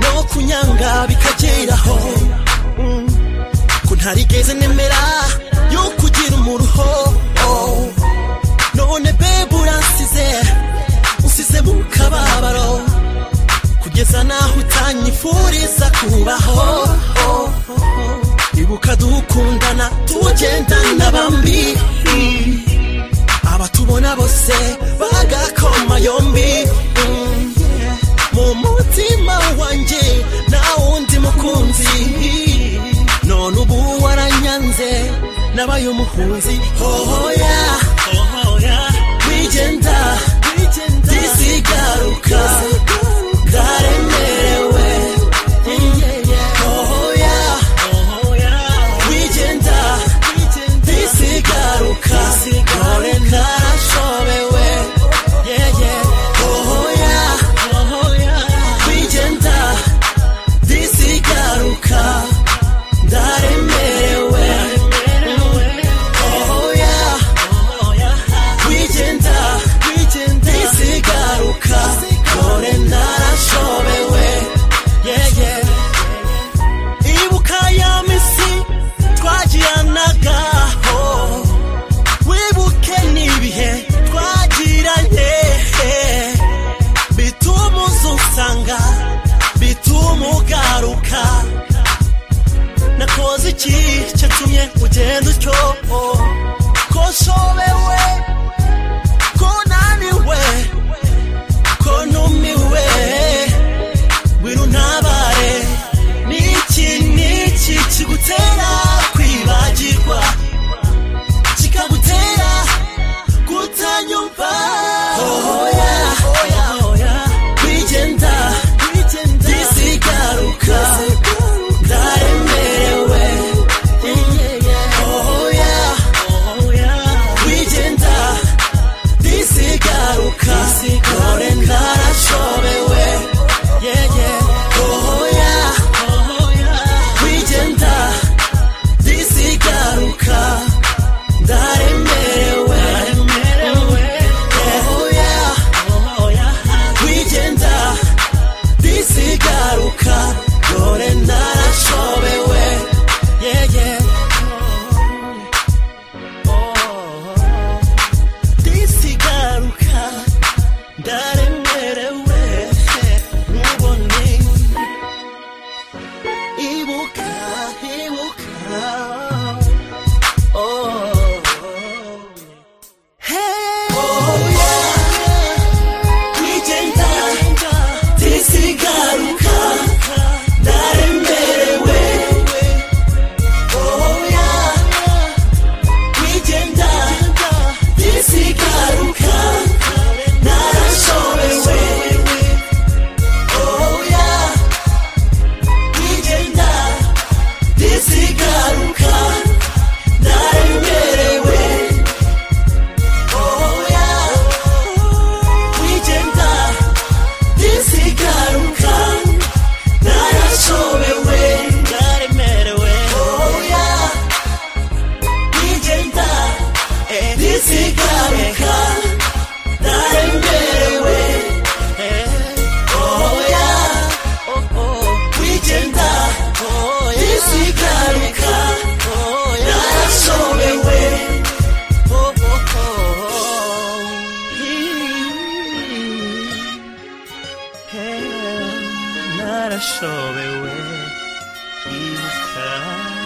kunyanga bikageraho Mm. ko ntarigeze nemera yuko ugira umuruho Oh. none bebe uransize usize mu kababaro kugeza naho utanyifuriza kubaho Oh. ibuka dukundana tugendana bambi Mm. abatubona bose bagakoma yombi Mm. mu mutima wanjye nta wundi mukunzi none ubu waranyanze nabaye umuhunzi hohoya hohoya wigenda disigaruka ndaremerewe hohoya wigenda disigaruka none ntarashobewe hohoya wigenda disigaruka ndaremerewe oya wigenda disigaruka none ntarashobewe ibuka ya misi twagiranagaho wibuke n'ibihe twagiranye bituma uzusanga bituma ugaruka nakoze iki cyatumye ugenda utyo ko nshobewe ko naniwe ko numiwe wino ntabare niki niki kigutera kwibagirwa kikagutera kutanyumva hoya hoya hoya wigenda disigaruka ndaremerewe hoya hoya wigenda disigaruka none ntarashobewe hoya wigenda disigaruka ndaremerewe hoya wigenda disigaruka dore ntarashobewe disigaruka ndaremerewe mubone ibuka ibuka oh. Hey, oh yeah. Wigenda disigaruka ndaremerewe oya wigenda disigaruka narashobewe oya wigenda disigaruka ndaremerewe oya wigenda disigaruka narashobewe ndaremerewe oya wigenda disigaruka ndaremerewe oya wigenda disigaruka narashobewe narashobewe ibuka